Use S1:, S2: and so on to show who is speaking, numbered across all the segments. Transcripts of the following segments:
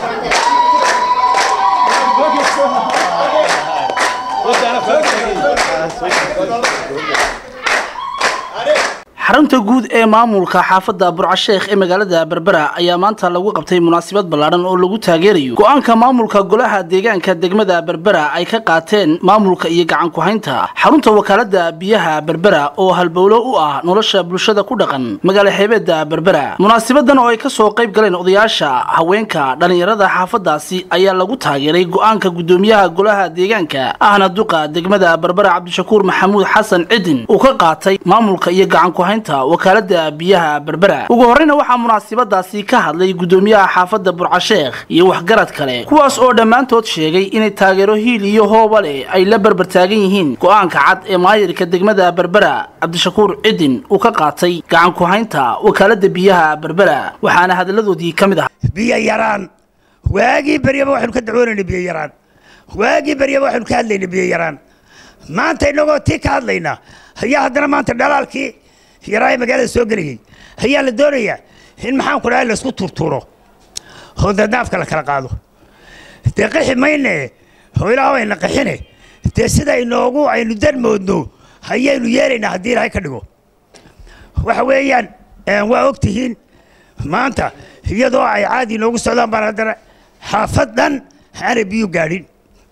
S1: xarunta guud ee maamulka xaafadda burcasheekh ee magaalada berbera ayaa maanta lagu qabtay munaasabad ballaadhan oo lagu taageerayo go-aanka maamulka golaha deegaanka degmada berbera ay ka qaateen maamulka iyo gacan ku-haynta xarunta wakaalada biyaha berbera oo halbowlo u ah nolosha bulshada ku dhaqan magaala xeebeeda berbera munaasabadan oo ay kasoo qayb galeen odayaasha haweenka dhallinyarada xaafadaasi ayaa lagu taageeray go-aanka gudoomiyaha golaha deegaanka ahna duqa degmada berbera cabdishakuur maxamuud xasan cidin uu ka qaatay maamulka iyo gacan ku wakaalada biyaha berbera ugu horreyna waxaa munaasabadaasi ka hadlay gudoomiyaha xaafadda burcasheekh iyo waxgarad kale kuwaas oo dhammaantood sheegay inay taageero hiil iyo hooba leh ay la berber taagan yihiin go-aanka cad ee maayirka degmada berbera cabdishakuur cidin uu ka qaatay gacan ku-haynta wakaalada biyaha berbera waxaana hadalladoodii ka mid ah
S2: biyo yaraan waagii beryaba waxaynu ka dacwoonayna biyo yaraan waagii beryaba waxaynu ka hadlayna biyo yaraan maanta inagoo tii ka hadlayna ayaa haddana maanta dhalaalkii yaraa magaalada soo gelayay ayaa la doonayaa in maxaan ku dhahay laysku turturo oo dadnaafka la kala qaado dee qixi mayne oo ilaah ayna qixine dee sida inoogu aynu dan moodno ayaynu yeelaynaa haddii ilaahay ka dhigo waxa weeyaan waa og tihiin maanta iyadoo ay caadi inoogu socdaan baan haddana xaafad dhan aanay biyu gaadhin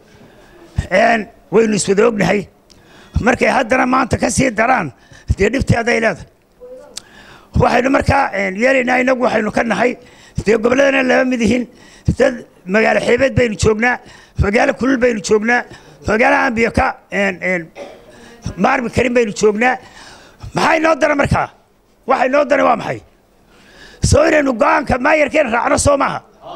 S2: waynu iswada ognahay markay haddana maanta ka sii daraan dee dhibteeday leedahay waxaynu markaa yeelaynaa inagu waxaynu ka nahay dee gobolladana lama mid yihiin dad magaalo xeebeed baynu joognaa magaalo kulul baynu joognaa magaalo aan biyo ka maarmi karin baynu joognaa maxaa inoo dara markaa waxa inoo dara waa maxay soo inaynu go-aanka maayarkeena raacno soo maaha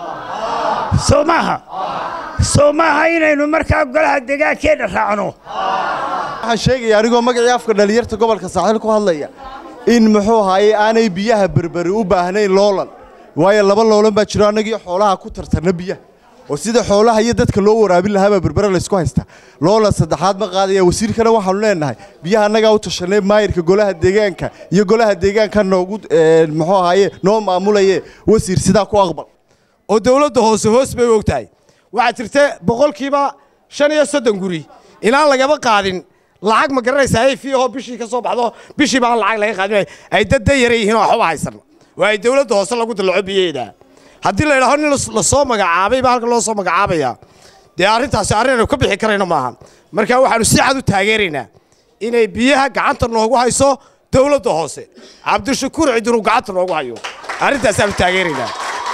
S2: soo maaha soo maaha inaynu markaa golaha deegaankeenna raacno
S3: waxaan sheegaya anigoo magacii afka dhalinyarta gobolka saaxiil ku hadlaya in muxuu ahaaye aanay biyaha berberi u baahnayn loolan waayo laba loolan baa jiro annagii xoolaha ku tartarna biyaha oo sida xoolaha iyo dadka loo waraabin lahaabaa berbere laysku haystaa loolan saddexaad ma qaadaya wasiirkana waxaanu leenahay biyaha annagaa u tashanay maayirka golaha deegaanka iyo golaha deegaanka noogu muxuu ahaaye noo maamulaye wasiir sidaa ku aqbal
S4: oo dowladda hoose hoos bay og tahay waxaa jirta boqolkiiba shan iyo soddon guri inaan lagaba qaadin lacag ma garanaysaa ay fiihoo bishii ka soo baxdo bishii baan lacag laga qaadin ay dad dayara yihiin oo waxba haysan waa ay dowladda hoose lagu dallaco biyaheeda haddii la idhaaho nin la soo magacaabay baa halka loo soo magacaabaya dee arrintaasi arrin aynu ka bixi karayno maaha marka waxaanu si cad u taageeraynaa inay biyaha gacanta noogu hayso dowladda hoose cabdishakuur cidinuu gacanta noogu hayo arrintaasaan taageeraynaa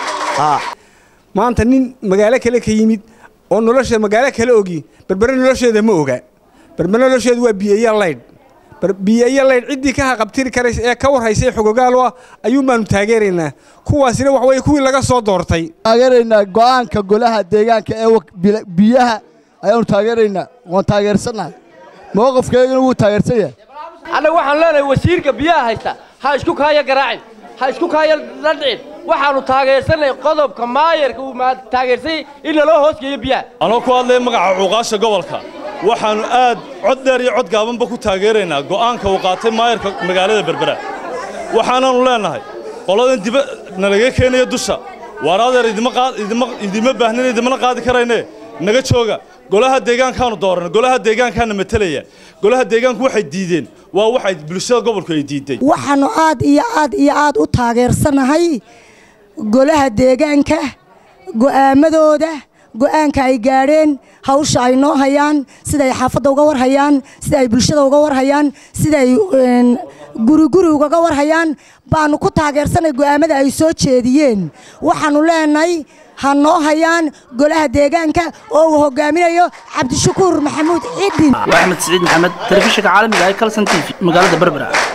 S5: maanta nin magaalo kale ka yimid oo nolosha magaalo kale ogi berbere nolosheeda ma oga berbere nolosheedu waa biyeeya laydh biyeeya laydh ciddii ka haqabtiri karaysa ee ka warhaysay xogogaal ah ayuun baanu taageeraynaa kuwaasina wax weye kuwii laga soo doortay
S6: taageeraynaa go'aanka golaha deegaanka ee biyaha ayaanu taageeraynaa waan taageersannahay mowqafkeeguna wuu taageersan yahay
S7: annaga waxaan leenahay wasiirka biyaha haysta ha isku kaaya garaacin ha isku kaaya la dhicin waxaannu taageersanay qodobka maayarka uu taageersay in laloo hoosgeeyo biyaha
S8: anoo ku hadlaya magaca cuuqaasha gobolka waxaannu aad cod dheer iyo cod gaabanba ku taageeraynaa go'aanka uu qaatay maayarka magaalada berbera waxaanaannu leennahay qoladan diba nalaga keenaya dusha waar adeer idima baahnin idimana qaadi karayne naga jooga golaha deegaankaanu dooranay golaha deegaankaana matelaya golaha deegaanku waxay diideen waa waxay bulshada gobolku ay diiday
S9: waxaannu aad iyo aad iyo aad u taageersanahay golaha deegaanka go'aamadooda go'aanka ay gaadheen hawsha ay noo hayaan siday xaafadda uga warhayaan sida ay bulshada uga warhayaan siday guriguri ugaga warhayaan baannu ku taageersanay go'aamada ay soo jeediyeen waxaannu leenahay ha noo hayaan golaha deegaanka oo uu hogaaminayo cabdishakuur maxamuud cidin
S1: waa axmed siciid maxamed telefishinka caalamiga ee kalson t v magaalada berbera